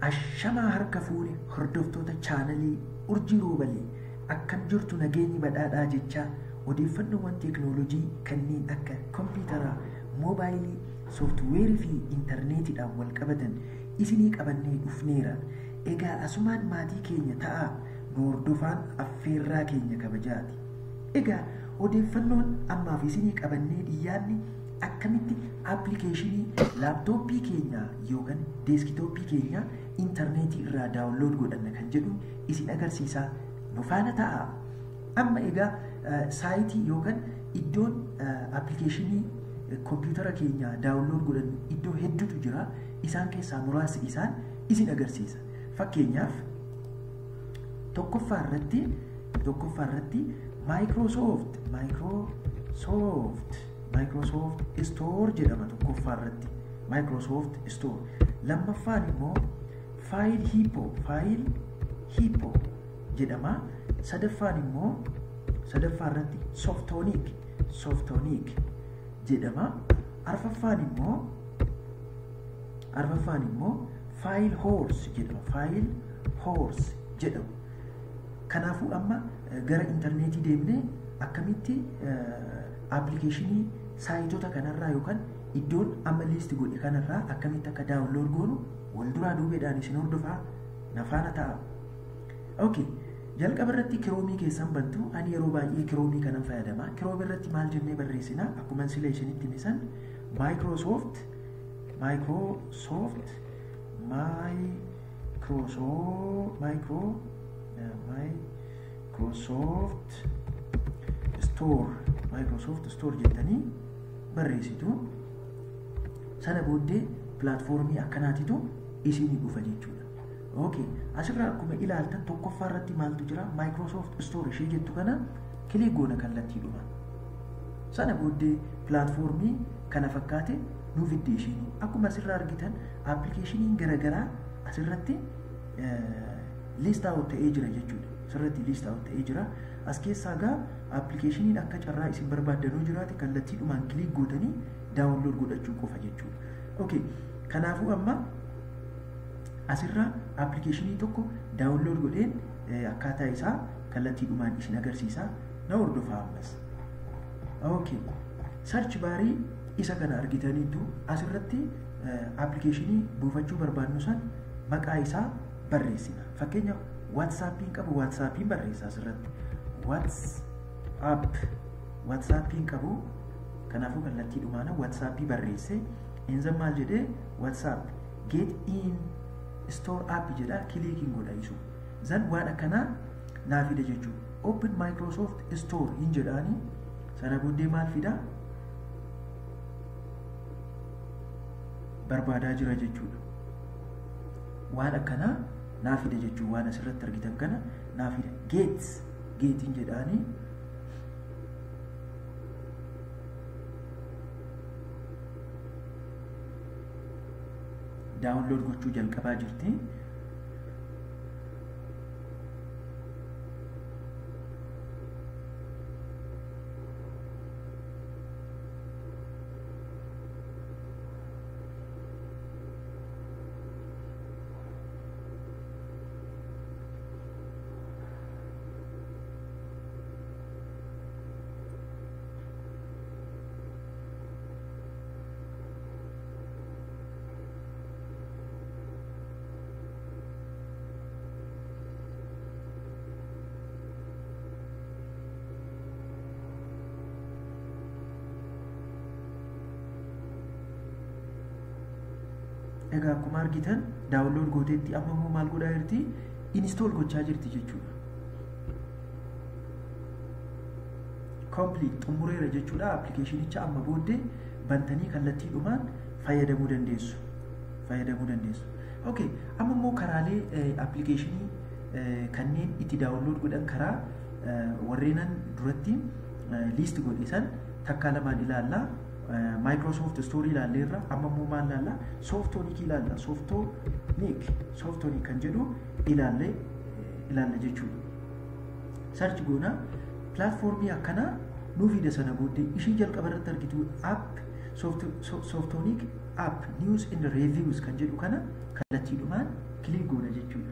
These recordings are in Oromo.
Ashamaa harka fuune hordoftoota chaanalii urjii roobalee akkam jirtu nageenyi badhaadhaa jechaa odeeffannoowwan teeknoolojii kanneen akka kompiitaraa, moobaayilii, sooftuweerii fi intarneetiidhaan wal qabatan isinii qabannee dhufneera. Egaa asumaan maatii keenya ta'aa nu hordofaan affeerraa keenya kabajaati. Egaa odeeffannoon ammaaf isinii qabannee dhiyaanne akkamitti aappilikeeshinii laaptooppii keenya yookaan deeskitooppii keenya intarneetii irraa daawunlood godhanna kan jedhu isin agarsiisaa nu faana ta'a. Amma egaa saayitii yookaan iddoon aappilikeeshinii kompiitara keenya daawunlood godhannu iddoo hedduutu jira. Isaan keessaa muraasni isaan isin agarsiisa. Fakkeenyaaf tokkoffaa irratti tokkoffaa irratti Microsoft Microsoft Microsoft Store jedhama tokkoffaa irratti Microsoft Store lammaffaan immoo File Hippo File Hippo jedhama sadaffaan immoo sadaffaa irratti Softonic Softonic jedhama arfaffaan immoo arfaffaan immoo File Horse jedhama File Horse jedhama kanaafuu amma gara intarneetii deemnee akkamitti aappilikeeshinii saayitoota kanarraa yookaan iddoon amma liisti godhe kanarraa akkamitti akka daawunlood goonu wal duraa duubeedhaan isin hordofaa nafaana ta'a. Okay. Jalqaba irratti kiroomii keessan bantu ani yeroo baay'ee kiroomii kanan fayyadama. Kiroomii irratti maal jennee barreessina akkuma sila isinitti misan Microsoft Microsoft Microsoft Micro Microsoft Store Microsoft Store jettanii barreessitu sana booddee pilaatfoormii akkanaatitu isinii dhufa jechuudha. Okay. Asirraa akkuma ilaaltan tokkoffaa irratti maaltu jira Microsoft Store ishee jettu kana kilik goona kallattiidhuma. Sana booddee pilaatfoormii kana fakkaate nu fidde ishiin akkuma asirraa argitan aappilikeeshiniin garaagaraa asirratti liist aawut ta'ee jira jechuudha. Asirratti liist aawut ta'ee jira. As keessaa gaa aappilikeeshiniin akka carraa isin barbaaddanuu jiraate kallattiidhumaan kilik gootanii daawunlood godhachuu qofa jechuudha. Okay. Kanaafuu amma asirraa aappilikeeshinii tokko daawunlood godheen akkaataa isaa kallattiidhumaan isin agarsiisa na hordofaa ammas. Okay. Sarchi baarii isa kana argitaniitu asirratti aappilikeeshinii buufachuu barbaadnu san maqaa isaa barreessina. Fakkeenyaaf waatsaappiin qabu waatsaappiin barreessa asirratti. Waatsaap waatsaappiin qabu kanaafuu kallattiidhumaan waatsaappii barreesse inzan maal jedhee waatsaap get in store app jedha kiliikiin godha isu zan waan akkanaa naa fida jechuudha open microsoft store hin jedhaani sana booddee maal fida barbaadaa jira jechuudha waan akkanaa naa fida jechuudha waan asirratti argitan kana naa fida geets geetiin jedhaani daawunlood gochuu jalqabaa jirti. Egaa akkuma argitan daawunlood gooteetti amma immoo maal godhaa jirti inistool gochaa jirti jechuudha. Complete xumureera jechuudha aappilikeeshinicha amma booddee bantanii kallattiidhumaan fayyadamuu dandeessu. Fayyadamuu dandeessu. Okay, amma immoo karaalee aappilikeeshinii kanneen itti daawunlood godhan karaa warreenan duratti liist godhe san takkaa lamaan ilaallaa. Microsoft Store ilaalleerra amma immoo maal ilaalla Softonic ilaalla Softonic Softonic kan jedhu ilaalle ilaalla jechuudha. Sarchi goona pilaatfoormii akkanaa nuu fida sana booddee ishii jalqaba irratti argitu app Softonic app news and reviews kan jedhu kana kallattiidhumaan kilik goona jechuudha.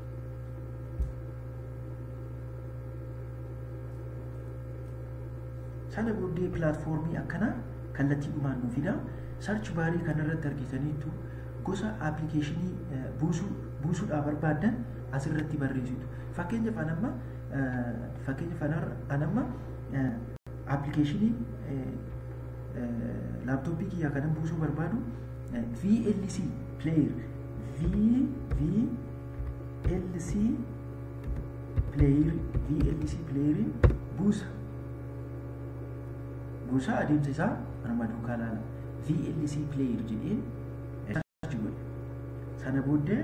Sana booddee pilaatfoormii akkanaa kallattiidhumaan nu fida. Sarchi baarii kanarratti argitaniittu gosa aappilikeeshinii buusuu buusuudhaaf barbaaddan asirratti barreessitu. Fakkeenyaaf anamma fakkeenyaaf anamma aappilikeeshinii laaptooppii kiyyaa kanan buusuu barbaadu VLC player VLC player VLC player buusa buusa adeemsa isaa anuma duukaa laala VLC player jedheen sarchi godhe sana booddee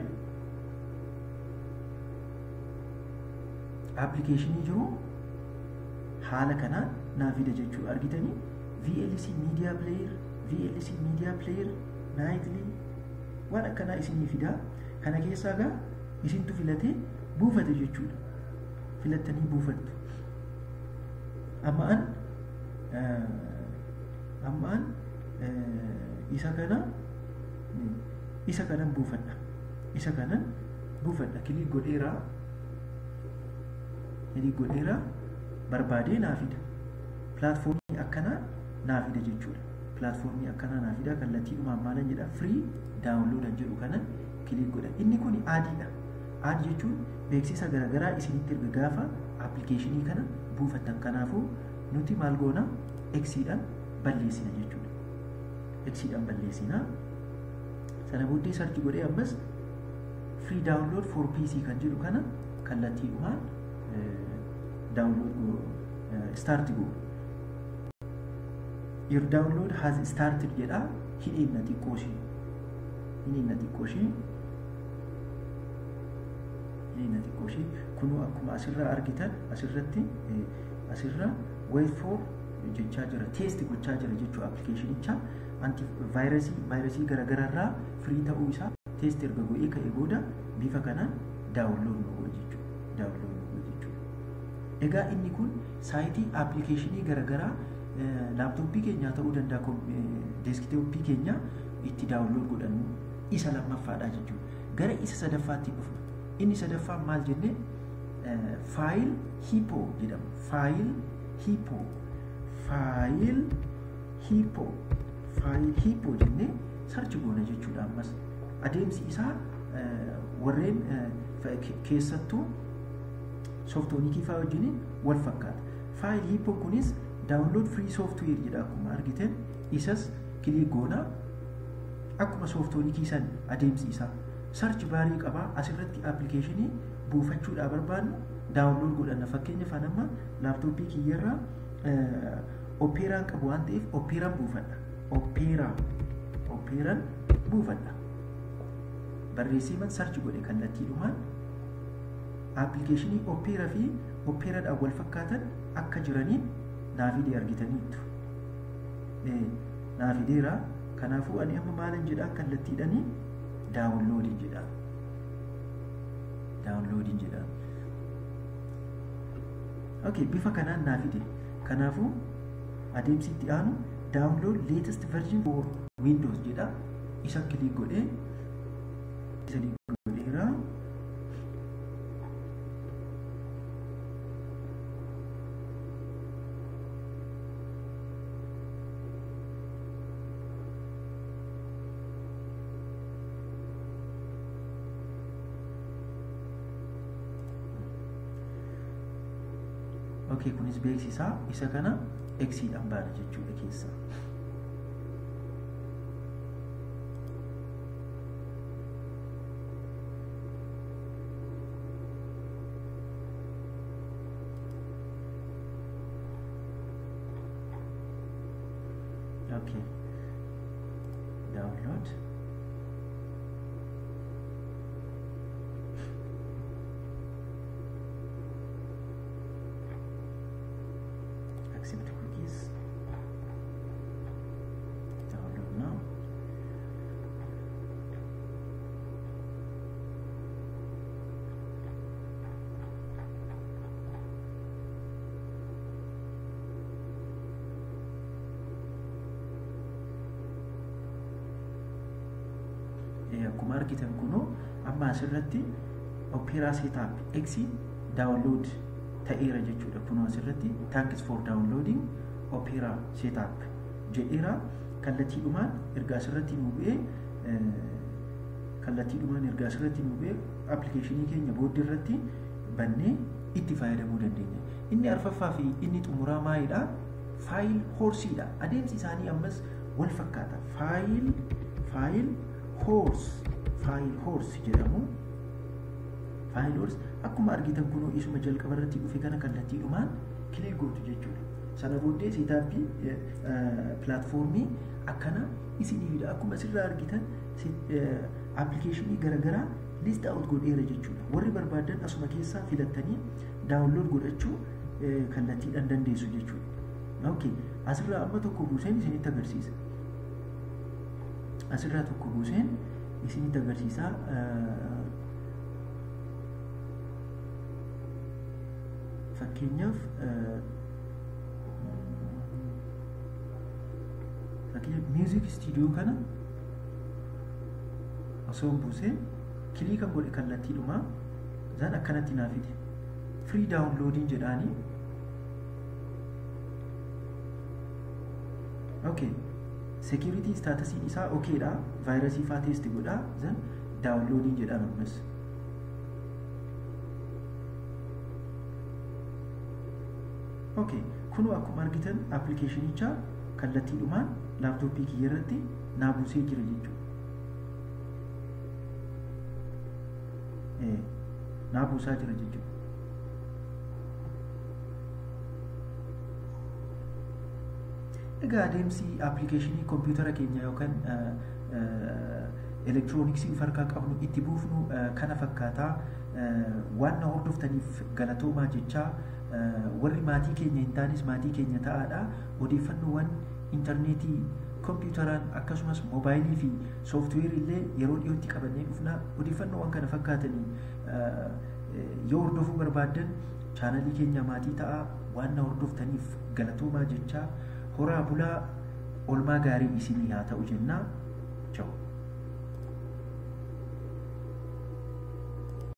aappilikeeshinii jiru haala kanaan naa fida jechuudha argitanii VLC media player VLC media player nightly waan akkanaa isinii fidaa kana keessaa gaa isintu filatee buufate jechuudha filattanii buufattu amma an amma an isa kana isa kanan buufadha isa kanan buufadha kilik godheeraa kilik godheeraa barbaadee naa fida pilaatfoormii akkanaa naa fida jechuudha pilaatfoormii akkanaa naa fida kallattiidhumaan maalan jedha firii daawunloodan jedhu kanan kilik godha inni kun aadiidha aadi jechuun beeksisa garaagaraa isinitti erga gaafa aappilikeeshinii kana buufattan kanaafuu nuti maal goona eksiidhaan balleessina jechuudha eksiidhaan balleessina sana booddee sarchi godhee ammas free download for pc kan jedhu kana kallattiidhumaan download start godhu your download has started jedha hidheenna xiqqooshee hidheenna xiqqooshee hidheenna xiqqooshee kunuu akkuma asirraa argitan asirratti asirra wait for jechaa jira teesti gochaa jira jechuu aappilikeeshinicha anti vaayirasii vaayirasii garagararraa firii ta'uu isaa teesti erga godhee ka'e booda bifa kanaan daawunlood nu godha jechuudha daawunlood nu godha jechuudha egaa inni kun saayitii aappilikeeshinii garagaraa laaptooppii keenyaa ta'uu danda'a deeskitooppii keenya itti daawunlood godhannu isa lammaffaadha jechuudha gara isa sadaffaatti dhufna inni sadaffaan maal jenne faayil hiipoo jedhama faayil hiipoo faayil hiipoo faayil hiipoo jennee sarchi goona jechuudha ammas adeemsi isaa warreen keessattuu sooftoonikii fa'aa wajjiniin wal fakkaata faayil hiipoo kunis daawunlood firii sooftuweer jedha akkuma argitan isas kilik goonaa akkuma sooftoonikii san adeemsi isaa sarchi baarii qabaa asirratti aappilikeeshinii buufachuudhaa barbaadnu daawunlood godhanna fakkeenyaaf anamma laaptooppii kiyyarraa opeeraan qabu waan ta'eef opeeraan buufadha opeeraa opeeraan buufadha barreessiman sarchi godhe kallattiidhumaan aappilikeeshinii opeeraa fi opeeraadhaan wal fakkaatan akka jiraniin naafidee argitaniittu naafideera kanaafuu ani amma maalan jedhaa kallattiidhanii daawunloodiin jedha daawunloodiin jedha okay bifa kanaan naafide kanaafuu adeemsi itti aanu daawunlood latest version for windows jedha isa kilik godhee isa godheera okay kunis beeksisaa isa kana eksiidhaan baana jechuudha keessa okay download accept cookies download now akkuma argitan kunuu amma asirratti opeeraa seetaap eksi daawunlood ta'eera jechuudha kunoo asirratti taankis for daawunloodiing opeeraa seetaap jedheera kallattiidhumaan ergaa asirratti nu bu'ee kallattiidhumaan ergaa asirratti nu bu'ee appilikeeshinii keenya booddee irratti bannee itti fayyadamuu dandeenya. Inni arfaffaa fi inni xumuraa maalidha? Faayil hoorsiidha. Adeemsi isaanii ammas wal fakkaata. Faayil faayil hoors faayil hoors jedhamu. Faayil hoors akkuma argitan kunoo isuma jalqaba irratti dhufe kana kallattiidhumaan kilik gootu jechuudha. Sana booddee seetaappii pilaatfoormii akkana isiniifidha. Akkuma asirraa argitan appilikeeshinii garaagaraa list out godheera jechuudha. Warri barbaadan asuma keessaa filattanii daawunlood godhachuu kallattiidhaan dandeessu jechuudha. Okay. Asirraa amma tokko buuseen isinitti agarsiisa. Asirraa tokko buuseen isinitti agarsiisa. Fakkeenyaaf fakkeenyaaf miuzik istiidiyoo kana osoo buuseen kiliikan godhe kallattiidhumaa isaan akkanatti naa fide firii daawunloodiin jedhaanii okay security staatusiin isaa okeedha vaayirasii faa teesti godhaa zan daawunloodiin jedhaan ammas okay kunoo akkuma argitan appilikeeshinicha kallattiidhumaan laaptooppii kiyya irratti naa buusee jira jechuudha naa buusaa jira jechuudha. Egaa adeemsi appilikeeshinii kompiitara keenya yookaan elektirooniksii of harkaa qabnu itti buufnu kana fakkaataa waan na hordoftaniif galatoomaa jechaa warri maatii keenya hin taanes maatii keenya ta'aadha odeeffannoowwan intarneetii kompiitaraan akkasumas moobaayilii fi sooftiweerii illee yeroo dhiyootti qabannee dhufna odeeffannoowwan kana fakkaatanii yoo hordofuu barbaaddan chaanalii keenya maatii ta'a waan na hordoftaniif galatoomaa jechaa horaa bulaa olmaa gaarii isinii haa ta'u jennaa. Ciao.